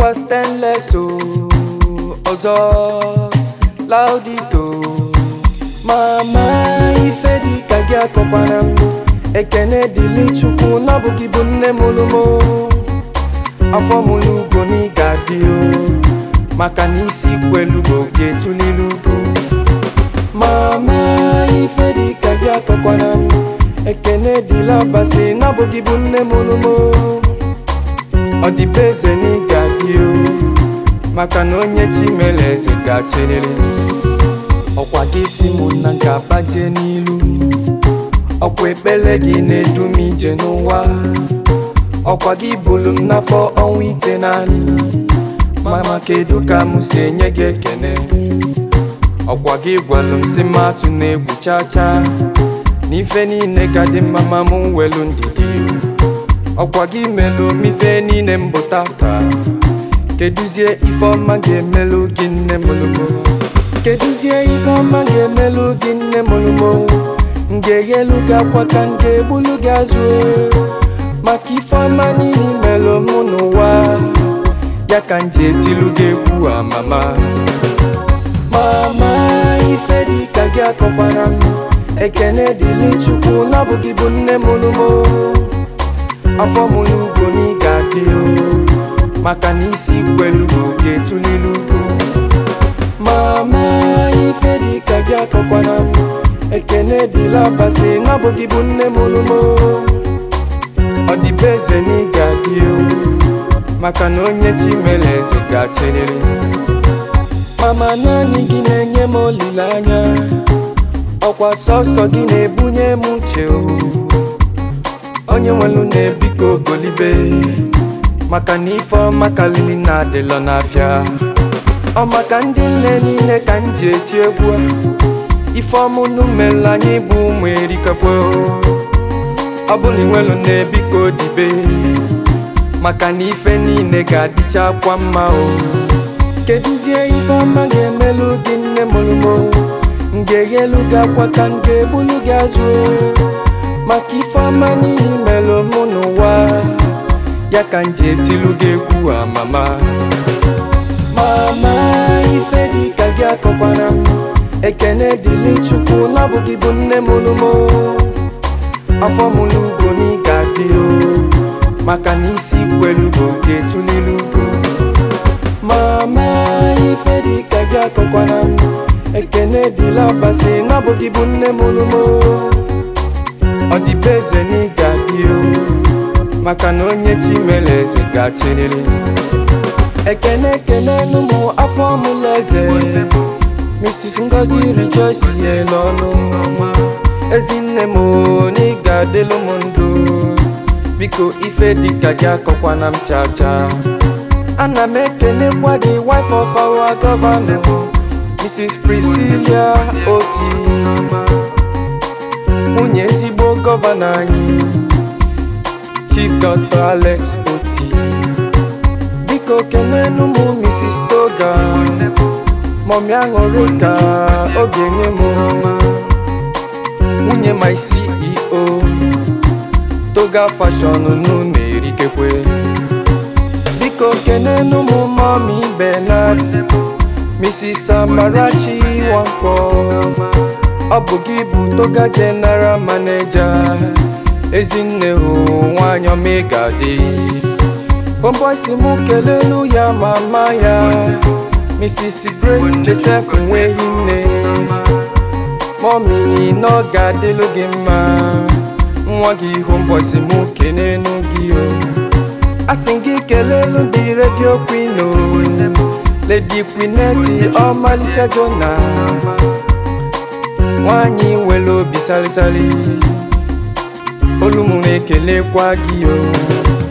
ọkwa stainless o ọzọ laudito mama ife dị ka gị akọkwana m ekene dịlị chukwu n'ọbụghị bụ nne mụrụ m afọ mụrụ ugo na ị ga-adị o maka na isi kwelugo ga-etulili ugo mama ife dị ka gị akọkwana m ekene dịla basi n'ọbụghị bụ nne mụrụ m ọ dịbe eze na ị ga-adị o maka na onye chimere eze ga-achịrịrị ọkwa gị si mụ na nka baje n'ilu ọkwa ekpere gị na-edu m ije n'ụwa ọkwa gị bulu m n'afọ ọnwa ite naanị mama kedu ka m si enye gị ekene ọkwa gị gwalụ m si m atụ na-egwu chaa chaa na ife niile ka dị mma ma mụ welu ndidi ọkwa gị melụ m ife niile m bụ tata keduzie ife ọma ga-emelụ gị nne mụlụmo keduzie ife ọma ga-emelụ gị nne mụlụmo m ga-eghelu gị akwa ka m ga-egbulu gị azụ maka ife ọma niile melụ mụ n'ụwa ya ka m ji etilu gị egwu a mama mama ife dị ka gị akọkwara m ekene dịlị chukwu n'ọbụghị bụ nne mụlụmo afọ mụlụ ugo na ị ga-adị o maka na isi kwelugo ga-etulili ugo mama ife dị ka gị akọkwana m ekene dịla basi n'ọbụghị bụ nne mụrụ m ọ dịbe eze na ị ga-adị o maka na onye chi mere eze ga-achịrịrị mama naanị gị na-enye m olileanya ọkwa sọsọ gị na-ebunye m uche o onye nwelu na-ebiko golibe maka na ife ọma kalili na-adịlọ n'afịa ọ maka ndị nne niile ka m ji eti egwu a ife ọmụnụ mere anyị bụ ụmụ erikakwa ọ bụ na inwelu na-ebiko dibe maka na ife niile ga-adịcha akwa mma o keduzie ife ọma ga-emelụ gị nne mụrụ m m ga-eghelu gị akwa ka m ga-egbulu gị azụ maka ife ọma niile melụ mụ n'ụwa ya ka m ji etilu gị egwu a mama mama ife dị ka gị akọkwara m ekene dịlị chukwu n'ọbụghị bụ nne mụrụ m afọ mụrụ ugo na ị ga-adị o maka na isi kwelugo ga-etulili ugo mama ife dị ka gị akọkwara m ekene dịla basi n'ọbụghị bụ nne mụrụ m ọ dịbe eze na ị ga-adị o maka na onye chi mere eze ga-achịrịrị ekene ekene n'ụmụ afọ mụlụ eze Mrs. Ngozi Rejoice ye n'ọnụ ezinne m na ị ga-adịlụ m ndụ biko ife dịka gị akọkwana m cha cha ana m ekenekwa the wife of our governor Mrs. Priscilla Oti nwunye ezigbo gọvanọ anyị Chief Dr. Alex Oti biko kenenu mụ Mrs. Toga mọmị aṅụrị ka ọ ga-enye m nwunye my CEO Toga Fashion nụ na-erikekwe biko kenenu mụ mọmị Bernard Mrs. Amarachi Nwankwo ọ bụ gị bụ Toga General Manager ezinne hụ nwanyị ọma ị ga-adị homeboy si mụ kelelu ya mama ya Mrs. Grace Joseph nweghị nne mọmi na ọ ga-adịlụ gị mma nwa gị homeboy si mụ kenenu gị o asị gị kelelu ndị redio queen o Lady Quineti ọmalịcha Jona nwanyị nwere obi salịsalị olu m na-ekelekwa gị o